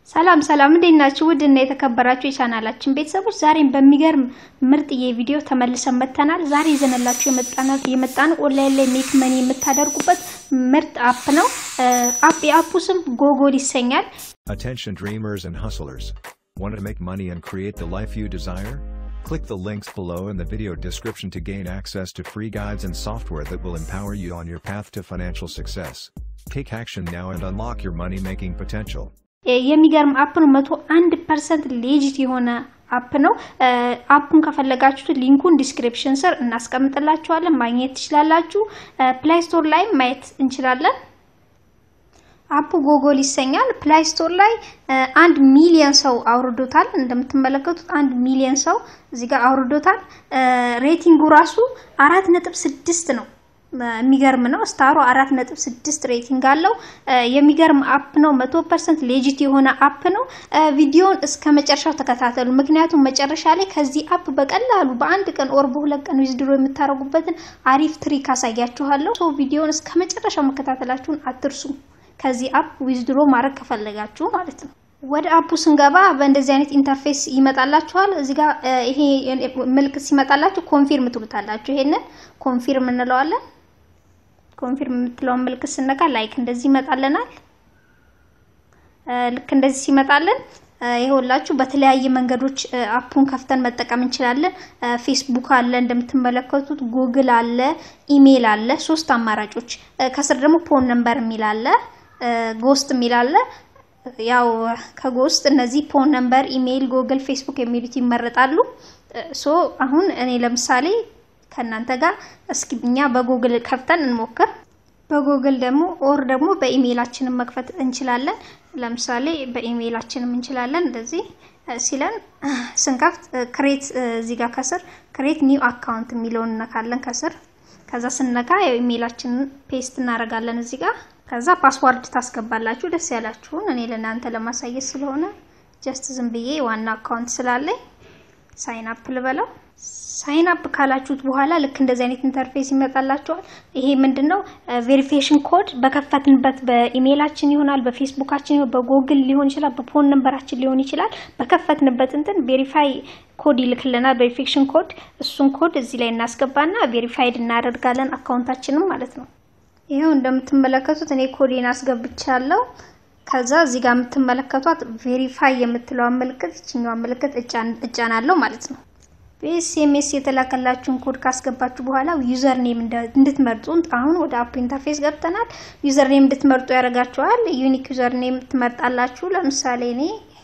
ሰላም ሰላም፣ እንዴት ናችሁ? ውድ እና የተከበራችሁ የቻናላችን ቤተሰቦች ዛሬም በሚገርም ምርጥዬ ቪዲዮ ተመልሰን መጥተናል። ዛሬ ይዘንላችሁ የመጣን ኦንላይን ላይ ሜክ መኒ የምታደርጉበት ምርጥ አፕ ነው። አፕ የአፑ ስም ጎጎል ይሰኛል። Attention dreamers and hustlers. Want to make money and create the life you desire? Click the links below in the video description to gain access to free guides and software that will empower you on your path to financial success. Take action now and unlock your money making potential. የሚገርም አፕ ነው። መቶ አንድ ፐርሰንት ሌጂት የሆነ አፕ ነው። አፑን ከፈለጋችሁት ሊንኩን ዲስክሪፕሽን ስር እናስቀምጥላችኋለን፣ ማግኘት ትችላላችሁ። ፕላይ ስቶር ላይ ማየት እንችላለን። አፑ ጎጎል ይሰኛል። ፕላይ ስቶር ላይ አንድ ሚሊዮን ሰው አውርዶታል። እንደምትመለከቱት አንድ ሚሊዮን ሰው እዚህ ጋር አውርዶታል። ሬቲንጉ ራሱ አራት ነጥብ ስድስት ነው። የሚገርም ነው። ስታሩ አራት ነጥብ ስድስት ሬቲንግ አለው። የሚገርም አፕ ነው። መቶ ፐርሰንት ሌጂት የሆነ አፕ ነው። ቪዲዮውን እስከ መጨረሻው ተከታተሉ። ምክንያቱም መጨረሻ ላይ ከዚህ አፕ በቀላሉ በአንድ ቀን ኦር በሁለት ቀን ዊዝድሮ የምታደርጉበትን አሪፍ ትሪክ አሳያችኋለሁ። ሶ ቪዲዮውን እስከ መጨረሻው መከታተላችሁን አትርሱ። ከዚህ አፕ ዊዝድሮ ማድረግ ከፈለጋችሁ ማለት ነው። ወደ አፑ ስንገባ በእንደዚህ አይነት ኢንተርፌስ ይመጣላችኋል። እዚህ ጋር ይሄ ምልክት ሲመጣላችሁ ኮንፊርም ትሉታላችሁ። ይሄንን ኮንፊርም እንለዋለን። ኮንፊርም የምትለውን ምልክት ስነካ ላይክ እንደዚህ ይመጣልናል። ልክ እንደዚህ ሲመጣልን ይኸውላችሁ በተለያየ መንገዶች አፑን ከፍተን መጠቀም እንችላለን። ፌስቡክ አለ እንደምትመለከቱት፣ ጉግል አለ፣ ኢሜይል አለ። ሶስት አማራጮች። ከስር ደግሞ ፎን ነምበር የሚል አለ፣ ጎስት የሚል አለ። ያው ከጎስት እነዚህ ፎን ነምበር፣ ኢሜይል፣ ጉግል፣ ፌስቡክ የሚሉት ይመረጣሉ። ሶ አሁን እኔ ለምሳሌ ከእናንተ ጋር እስኪ እኛ በጉግል ከፍተን እንሞክር። በጉግል ደግሞ ኦር ደግሞ በኢሜይላችንን መክፈት እንችላለን። ለምሳሌ በኢሜይላችንም እንችላለን። እንደዚህ ሲለን ስንከፍት ክሬት እዚህ ጋር ከስር ክሬት ኒው አካውንት የሚለውን እነካለን ከስር። ከዛ ስነካ ኢሜይላችንን ፔስት እናደርጋለን እዚህ ጋር። ከዛ ፓስዋርድ ታስገባላችሁ ደስ ያላችሁን። እኔ ለእናንተ ለማሳየት ስለሆነ ጀስት ዝም ብዬ ዋና አካውንት ስላለኝ ሳይን አፕ ልበለው። ሳይን አፕ ካላችሁት በኋላ ልክ እንደዚህ አይነት ኢንተርፌስ ይመጣላችኋል። ይሄ ምንድነው? ቬሪፊኬሽን ኮድ በከፈትንበት በኢሜይላችን ይሆናል፣ በፌስቡካችን ይሆናል፣ በጉግል ሊሆን ይችላል፣ በፎን ነምበራችን ሊሆን ይችላል። በከፈትንበት እንትን ቬሪፋይ ኮድ ይልክልናል፣ ቬሪፊኬሽን ኮድ። እሱን ኮድ እዚህ ላይ እናስገባና ቬሪፋይድ እናደርጋለን አካውንታችንም ማለት ነው። ይኸው እንደምትመለከቱት እኔ ኮዴን አስገብቻለሁ። ከዛ እዚህ ጋር የምትመለከቷት ቬሪፋይ የምትለዋን ምልክት ይችኛዋን ምልክት እጫናለሁ ማለት ነው። በኤስኤምኤስ የተላከላችሁን ኮድ ካስገባችሁ በኋላ ዩዘር ኔም እንድትመርጡ አሁን ወደ አፕ ኢንተርፌስ ገብተናል። ዩዘር ኔም እንድትመርጡ ያደርጋችኋል። ዩኒክ ዩዘር ኔም ትመርጣላችሁ። ለምሳሌ እኔ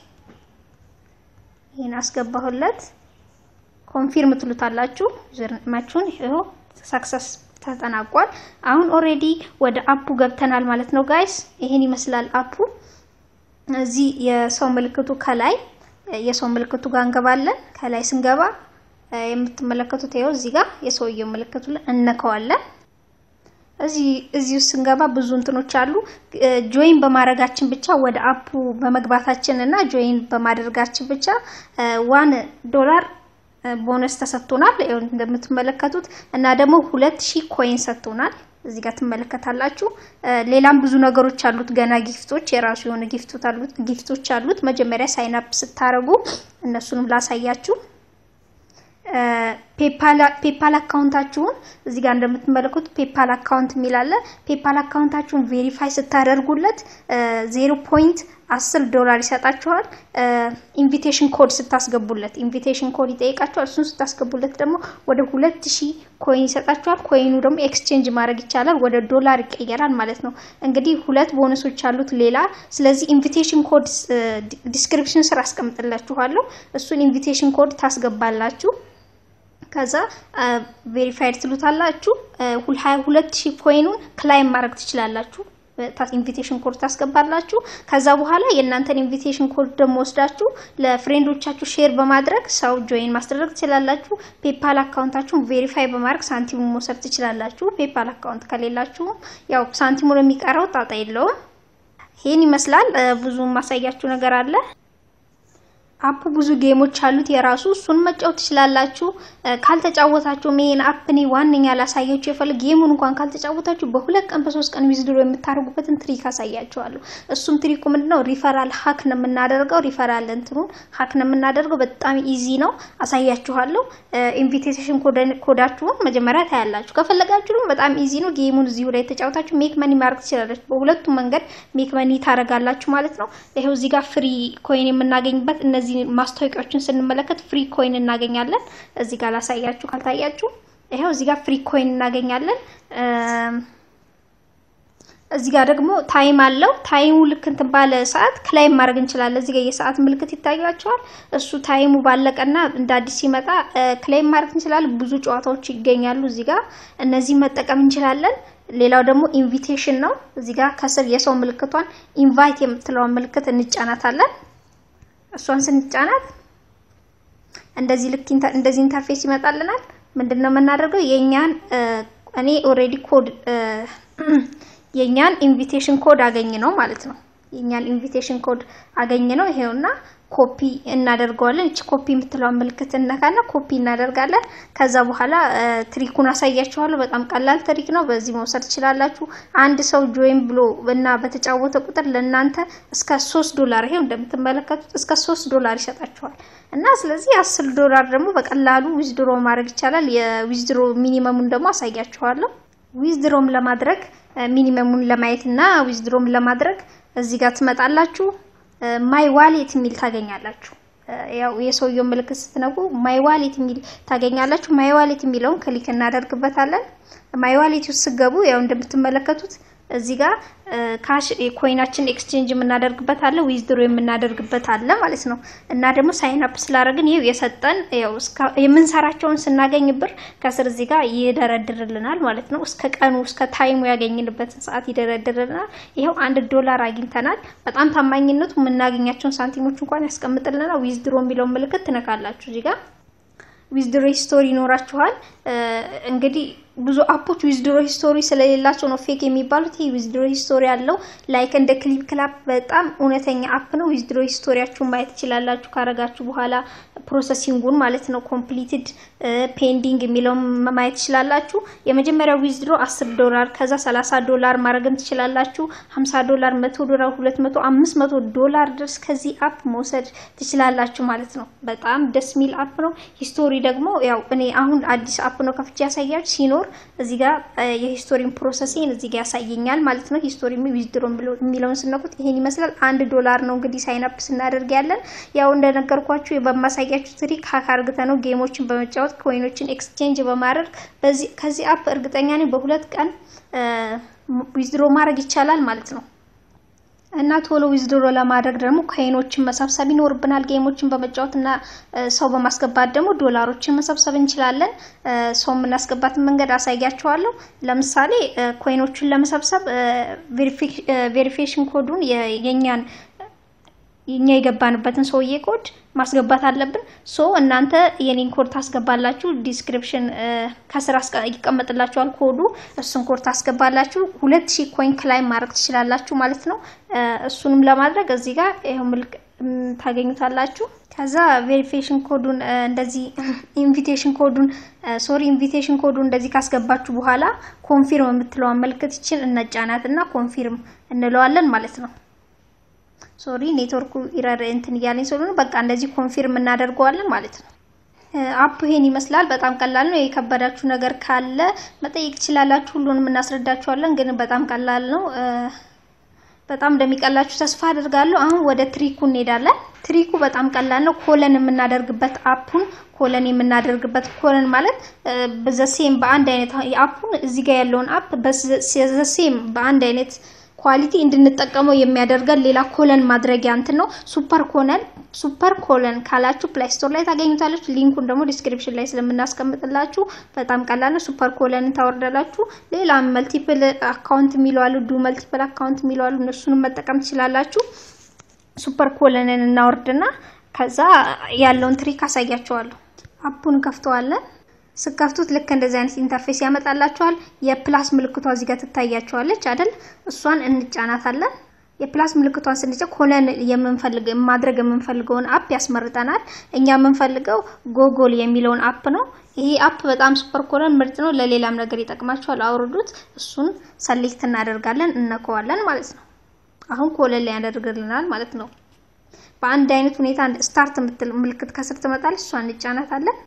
ይህን አስገባሁለት። ኮንፊርም ትሉታላችሁ። ዩዘር ኔማችሁን ይኸው ሰክሰስ ተጠናቋል። አሁን ኦሬዲ ወደ አፑ ገብተናል ማለት ነው ጋይስ። ይሄን ይመስላል አፑ። እዚህ የሰው ምልክቱ ከላይ የሰው ምልክቱ ጋር እንገባለን። ከላይ ስንገባ የምትመለከቱት ይኸው እዚህ ጋር የሰውየው ምልክቱ እነከዋለን። እዚህ እዚህ ውስጥ ስንገባ ብዙ እንትኖች አሉ። ጆይን በማድረጋችን ብቻ ወደ አፑ በመግባታችን እና ጆይን በማድረጋችን ብቻ ዋን ዶላር ቦነስ ተሰጥቶናል እንደምትመለከቱት እና ደግሞ ሁለት ሺህ ኮይን ሰጥቶናል። እዚህ ጋር ትመለከታላችሁ። ሌላም ብዙ ነገሮች አሉት ገና ጊፍቶች፣ የራሱ የሆነ ጊፍቶች አሉት። መጀመሪያ ሳይን አፕ ስታረጉ እነሱንም ላሳያችሁ። ፔፓል አካውንታችሁን እዚህ ጋር እንደምትመለከቱት ፔፓል አካውንት የሚል አለ። ፔፓል አካውንታችሁን ቬሪፋይ ስታደርጉለት ዜሮ ፖይንት አስር ዶላር ይሰጣችኋል። ኢንቪቴሽን ኮድ ስታስገቡለት ኢንቪቴሽን ኮድ ይጠይቃችኋል። እሱን ስታስገቡለት ደግሞ ወደ ሁለት ሺህ ኮይን ይሰጣችኋል። ኮይኑ ደግሞ ኤክስቼንጅ ማድረግ ይቻላል፣ ወደ ዶላር ይቀየራል ማለት ነው። እንግዲህ ሁለት ቦነሶች አሉት ሌላ። ስለዚህ ኢንቪቴሽን ኮድ ዲስክሪፕሽን ስር አስቀምጥላችኋለሁ። እሱን ኢንቪቴሽን ኮድ ታስገባላችሁ። ከዛ ቬሪፋይድ ትሉታላችሁ። ሁለት ሺህ ኮይኑን ክላይም ማድረግ ትችላላችሁ። ኢንቪቴሽን ኮድ ታስገባላችሁ። ከዛ በኋላ የእናንተን ኢንቪቴሽን ኮድ ደግሞ ወስዳችሁ ለፍሬንዶቻችሁ ሼር በማድረግ ሰው ጆይን ማስደረግ ትችላላችሁ። ፔፓል አካውንታችሁን ቬሪፋይ በማድረግ ሳንቲሙን መውሰድ ትችላላችሁ። ፔፓል አካውንት ከሌላችሁ ያው ሳንቲሙን የሚቀረው ጣጣ የለውም። ይህን ይመስላል። ብዙ ማሳያችሁ ነገር አለ። አፕ ብዙ ጌሞች አሉት የራሱ እሱን መጫወት ትችላላችሁ። ካልተጫወታችሁ ይሄን አፕ እኔ ዋነኛ ላሳያችሁ የፈለግ ጌሙን እንኳን ካልተጫወታችሁ በሁለት ቀን በሶስት ቀን ዊዝድሮ የምታደርጉበትን ትሪክ አሳያችኋለሁ። እሱም ትሪኩ ምንድነው? ሪፈራል ሀክ ነው የምናደርገው። ሪፈራል እንትኑን ሀክ ነው የምናደርገው። በጣም ኢዚ ነው፣ አሳያችኋለሁ። ኢንቪቴሽን ኮዳችሁን መጀመሪያ ታያላችሁ። ከፈለጋችሁ ደግሞ በጣም ኢዚ ነው። ጌሙን እዚሁ ላይ ተጫውታችሁ ሜክ መኒ ማድረግ ትችላላችሁ። በሁለቱም መንገድ ሜክ መኒ ታደርጋላችሁ ማለት ነው። ይሄው እዚህ ጋር ፍሪ ኮይን የምናገኝበት እነዚህ ማስታወቂያዎችን ስንመለከት ፍሪ ኮይን እናገኛለን። እዚህ ጋር ላሳያችሁ ካልታያችሁ፣ ይሄው እዚህ ጋር ፍሪ ኮይን እናገኛለን። እዚህ ጋር ደግሞ ታይም አለው። ታይሙ ልክ እንትን ባለ ሰዓት ክላይም ማድረግ እንችላለን። እዚህ ጋር የሰዓት ምልክት ይታያቸዋል። እሱ ታይሙ ባለቀና እንደ አዲስ ሲመጣ ክላይም ማድረግ እንችላለን። ብዙ ጨዋታዎች ይገኛሉ እዚህ ጋር እነዚህ መጠቀም እንችላለን። ሌላው ደግሞ ኢንቪቴሽን ነው። እዚህ ጋር ከስር የሰው ምልክቷን ኢንቫይት የምትለውን ምልክት እንጫናታለን። እሷን ስንጫናት እንደዚህ ልክ እንደዚህ ኢንተርፌስ ይመጣልናል። ምንድነው የምናደርገው? የኛን እኔ ኦልሬዲ ኮድ የኛን ኢንቪቴሽን ኮድ አገኝ ነው ማለት ነው። የኛን ኢንቪቴሽን ኮድ አገኝ ነው ይሄውና ኮፒ እናደርገዋለን። እቺ ኮፒ የምትለውን ምልክት እነካና ኮፒ እናደርጋለን። ከዛ በኋላ ትሪኩን አሳያችኋለሁ። በጣም ቀላል ትሪክ ነው። በዚህ መውሰድ ትችላላችሁ። አንድ ሰው ጆይን ብሎ እና በተጫወተ ቁጥር ለእናንተ እስከ ሶስት ዶላር ይሄው እንደምትመለከቱት እስከ ሶስት ዶላር ይሰጣችኋል እና ስለዚህ አስር ዶላር ደግሞ በቀላሉ ዊዝድሮ ማድረግ ይቻላል። የዊዝድሮ ሚኒመሙን ደግሞ አሳያችኋለሁ። ዊዝድሮም ለማድረግ ሚኒመሙን ለማየት እና ዊዝድሮም ለማድረግ እዚህ ጋር ትመጣላችሁ። ማይ ዋሌት የሚል ታገኛላችሁ። ያው የሰውየው ምልክት ስትነቁ ማይ ዋሌት የሚል ታገኛላችሁ። ማይ ዋሌት የሚለውን ክሊክ እናደርግበታለን። ማይ ዋሌት ውስጥ ስገቡ ያው እንደምትመለከቱት እዚህ ጋር ካሽ ኮይናችን ኤክስቼንጅ የምናደርግበት አለ፣ ዊዝድሮ የምናደርግበት አለ ማለት ነው። እና ደግሞ ሳይን አፕ ስላደረግን ይኸው የሰጠን ያው የምንሰራቸውን ስናገኝ ብር ከስር እዚህ ጋር ይደረድርልናል ማለት ነው። እስከ ቀኑ እስከ ታይሙ ያገኝንበትን ሰዓት ይደረድርልናል። ይኸው አንድ ዶላር አግኝተናል። በጣም ታማኝነቱ የምናገኛቸውን ሳንቲሞች እንኳን ያስቀምጥልናል። ዊዝድሮ የሚለውን ምልክት ትነካላችሁ እዚህ ጋር ዊዝድሮ ሂስቶሪ ይኖራችኋል። እንግዲህ ብዙ አፖች ዊዝድሮ ሂስቶሪ ስለሌላቸው ነው ፌክ የሚባሉት። ይህ ዊዝድሮ ሂስቶሪ ያለው ላይክ እንደ ክሊፕ ክላፕ በጣም እውነተኛ አፕ ነው። ዊዝድሮ ሂስቶሪያችሁን ማየት ትችላላችሁ ካረጋችሁ በኋላ ፕሮሰሲንጉን ማለት ነው። ኮምፕሊትድ ፔንዲንግ የሚለውን ማየት ትችላላችሁ። የመጀመሪያው ዊዝድሮ 10 ዶላር ከዛ 30 ዶላር ማድረግም ትችላላችሁ። 50 ዶላር፣ 100 ዶላር፣ 200፣ 500 ዶላር ድረስ ከዚህ አፕ መውሰድ ትችላላችሁ ማለት ነው። በጣም ደስ የሚል አፕ ነው። ሂስቶሪ ደግሞ ያው እኔ አሁን አዲስ አፕ ነው ከፍቼ ያሳያችሁ ሲኖር እዚህ ጋር የሂስቶሪን ፕሮሰሲን እዚህ ጋር ያሳየኛል ማለት ነው። ሂስቶሪ ዊዝድሮ የሚለውን ስነኩት ይሄን ይመስላል። አንድ ዶላር ነው እንግዲህ ሳይን አፕ ስናደርግ ያለን ያው እንደነገርኳችሁ በማሳያችሁ ትሪክ ሀክ አርግተ ነው ጌሞችን በመጫወት ኮይኖችን ኤክስቼንጅ በማድረግ በዚህ ከዚህ አፕ እርግጠኛ ነኝ በሁለት ቀን ዊዝድሮ ማድረግ ይቻላል ማለት ነው። እና ቶሎ ዊዝድሮ ለማድረግ ደግሞ ኮይኖችን መሰብሰብ ይኖርብናል። ጌሞችን በመጫወት እና ሰው በማስገባት ደግሞ ዶላሮችን መሰብሰብ እንችላለን። ሰው የምናስገባትን መንገድ አሳያችኋለሁ። ለምሳሌ ኮይኖችን ለመሰብሰብ ቬሪፊኬሽን ኮዱን የኛን የኛ የገባንበትን ሰውዬ ኮድ ማስገባት አለብን። ሶ እናንተ የኔን ኮድ ታስገባላችሁ። ዲስክሪፕሽን ከስራ ይቀመጥላችኋል ኮዱ። እሱን ኮድ ታስገባላችሁ። ሁለት ሺህ ኮይን ክላይ ማድረግ ትችላላችሁ ማለት ነው። እሱንም ለማድረግ እዚህ ጋር ይኸው ምልክ ታገኙታላችሁ። ከዛ ቬሪፊኬሽን ኮዱን እንደዚህ ኢንቪቴሽን ኮዱን ሶሪ ኢንቪቴሽን ኮዱን እንደዚህ ካስገባችሁ በኋላ ኮንፊርም የምትለዋን ምልክት ይችን እነጫናት እና ኮንፊርም እንለዋለን ማለት ነው። ሶሪ ኔትወርኩ ኢረር እንትን እያለኝ ስለሆነ በቃ እንደዚህ ኮንፊርም እናደርገዋለን ማለት ነው። አፑ ይሄን ይመስላል። በጣም ቀላል ነው። የከበዳችሁ ነገር ካለ መጠየቅ ትችላላችሁ። ሁሉንም እናስረዳችኋለን፣ ግን በጣም ቀላል ነው። በጣም እንደሚቀላችሁ ተስፋ አድርጋለሁ። አሁን ወደ ትሪኩ እንሄዳለን። ትሪኩ በጣም ቀላል ነው። ኮለን የምናደርግበት አፑን ኮለን የምናደርግበት ኮለን ማለት በዘሴም በአንድ አይነት አፑን እዚህ ጋር ያለውን አፕ በዘሴም በአንድ አይነት ኳሊቲ እንድንጠቀመው የሚያደርገን ሌላ ኮለን ማድረጊያ እንትን ነው። ሱፐር ኮለን ሱፐር ኮለን ካላችሁ ፕላይ ስቶር ላይ ታገኙታላችሁ። ሊንኩን ደግሞ ዲስክሪፕሽን ላይ ስለምናስቀምጥላችሁ በጣም ቀላል ነው። ሱፐር ኮለንን ታወርዳላችሁ። ሌላ መልቲፕል አካውንት የሚለዋሉ ዱ መልቲፕል አካውንት የሚለዋሉ እነሱንም መጠቀም ትችላላችሁ። ሱፐር ኮለንን እናወርድና ከዛ ያለውን ትሪክ አሳያችኋለሁ። አፑን ከፍተዋለን። ስከፍቱት ልክ እንደዚህ አይነት ኢንተርፌስ ያመጣላችኋል። የፕላስ ምልክቷ እዚህ ጋር ትታያችኋለች አይደል? እሷን እንጫናታለን። የፕላስ ምልክቷን ስንጭን ኮለን የምንፈልግ ማድረግ የምንፈልገውን አፕ ያስመርጠናል። እኛ የምንፈልገው ጎጎል የሚለውን አፕ ነው። ይሄ አፕ በጣም ሱፐር ኮለን ምርጥ ነው። ለሌላም ነገር ይጠቅማችኋል። አውርዱት። እሱን ሰሌክት እናደርጋለን፣ እነከዋለን ማለት ነው። አሁን ኮለን ላይ ያደርግልናል ማለት ነው። በአንድ አይነት ሁኔታ ስታርት የምትል ምልክት ከስር ትመጣለች። እሷን እንጫናታለን።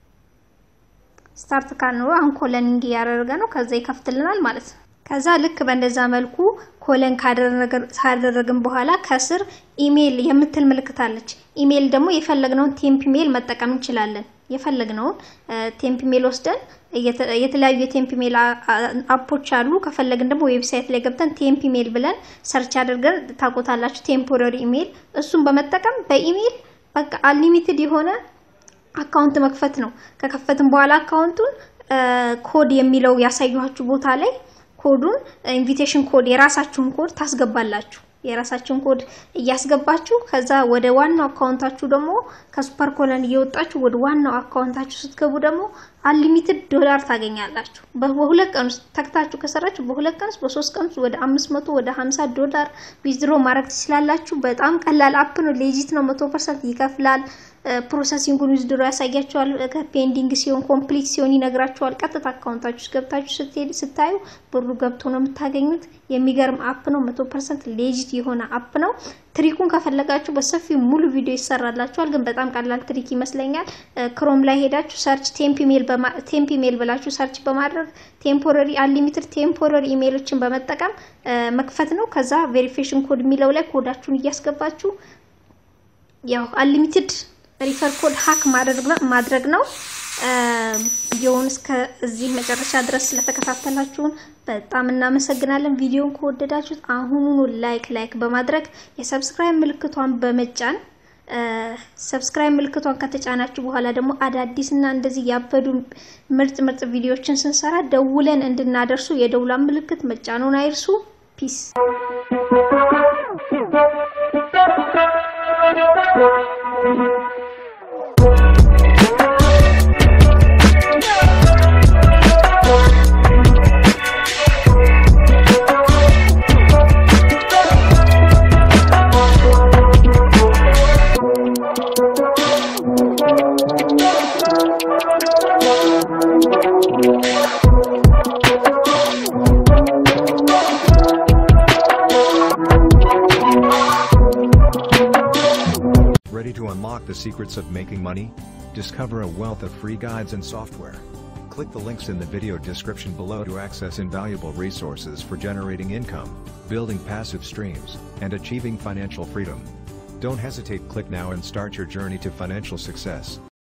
ስታርት ካልነው አሁን ኮለኒንግ እያደረገ ነው። ከዛ ይከፍትልናል ማለት ነው። ከዛ ልክ በእንደዛ መልኩ ኮለን ካደረግን በኋላ ከስር ኢሜይል የምትል ምልክት አለች። ኢሜይል ደግሞ የፈለግነውን ቴምፕ ሜል መጠቀም እንችላለን። የፈለግነውን ቴምፕ ሜል ወስደን የተለያዩ የቴምፕ ሜል አፖች አሉ። ከፈለግን ደግሞ ዌብሳይት ላይ ገብተን ቴምፕ ሜል ብለን ሰርች አድርገን ታቆታላችሁ። ቴምፖራሪ ኢሜይል እሱን በመጠቀም በኢሜይል በቃ አንሊሚትድ የሆነ አካውንት መክፈት ነው። ከከፈትን በኋላ አካውንቱን ኮድ የሚለው ያሳዩችሁ ቦታ ላይ ኮዱን ኢንቪቴሽን ኮድ የራሳችሁን ኮድ ታስገባላችሁ። የራሳችሁን ኮድ እያስገባችሁ ከዛ ወደ ዋናው አካውንታችሁ ደግሞ ከሱፐር ኮለን እየወጣችሁ ወደ ዋናው አካውንታችሁ ስትገቡ ደግሞ አንሊሚትድ ዶላር ታገኛላችሁ። በሁለት ቀን ውስጥ ተክታችሁ ከሰራችሁ በሁለት ቀን ውስጥ በሶስት ቀን ውስጥ ወደ አምስት መቶ ወደ ሀምሳ ዶላር ዊዝድሮ ማድረግ ትችላላችሁ። በጣም ቀላል አፕ ነው። ሌጂት ነው። መቶ ፐርሰንት ይከፍላል። ፕሮሰሲንጉን ዊዝድሮ ያሳያቸዋል። ከፔንዲንግ ሲሆን ኮምፕሊት ሲሆን ይነግራቸዋል። ቀጥታ አካውንታችሁ ውስጥ ገብታችሁ ስትሄድ ስታዩ ብሩ ገብቶ ነው የምታገኙት። የሚገርም አፕ ነው። መቶ ፐርሰንት ሌጂት የሆነ አፕ ነው። ትሪኩን ከፈለጋችሁ በሰፊው ሙሉ ቪዲዮ ይሰራላችኋል። ግን በጣም ቀላል ትሪክ ይመስለኛል። ክሮም ላይ ሄዳችሁ ሰርች ቴምፕ ሜል ቴምፕ ኢሜል ብላችሁ ሰርች በማድረግ ቴምፖራሪ አንሊሚትድ ቴምፖራሪ ኢሜሎችን በመጠቀም መክፈት ነው። ከዛ ቬሪፊኬሽን ኮድ የሚለው ላይ ኮዳችሁን እያስገባችሁ ያው አንሊሚትድ ሪፈር ኮድ ሀክ ማድረግ ነው። ቪዲዮውን እስከ እዚህ መጨረሻ ድረስ ስለተከታተላችሁን በጣም እናመሰግናለን። ቪዲዮውን ከወደዳችሁት አሁኑኑ ላይክ ላይክ በማድረግ የሰብስክራይብ ምልክቷን በመጫን ሰብስክራይብ ምልክቷን ከተጫናችሁ በኋላ ደግሞ አዳዲስ እና እንደዚህ ያበዱ ምርጥ ምርጥ ቪዲዮዎችን ስንሰራ ደውለን እንድናደርሱ የደውላን ምልክት መጫኑን አይርሱ። ፒስ Ready to unlock the secrets of making money? Discover a wealth of free guides and software. Click the links in the video description below to access invaluable resources for generating income, building passive streams, and achieving financial freedom. Don't hesitate click now and start your journey to financial success.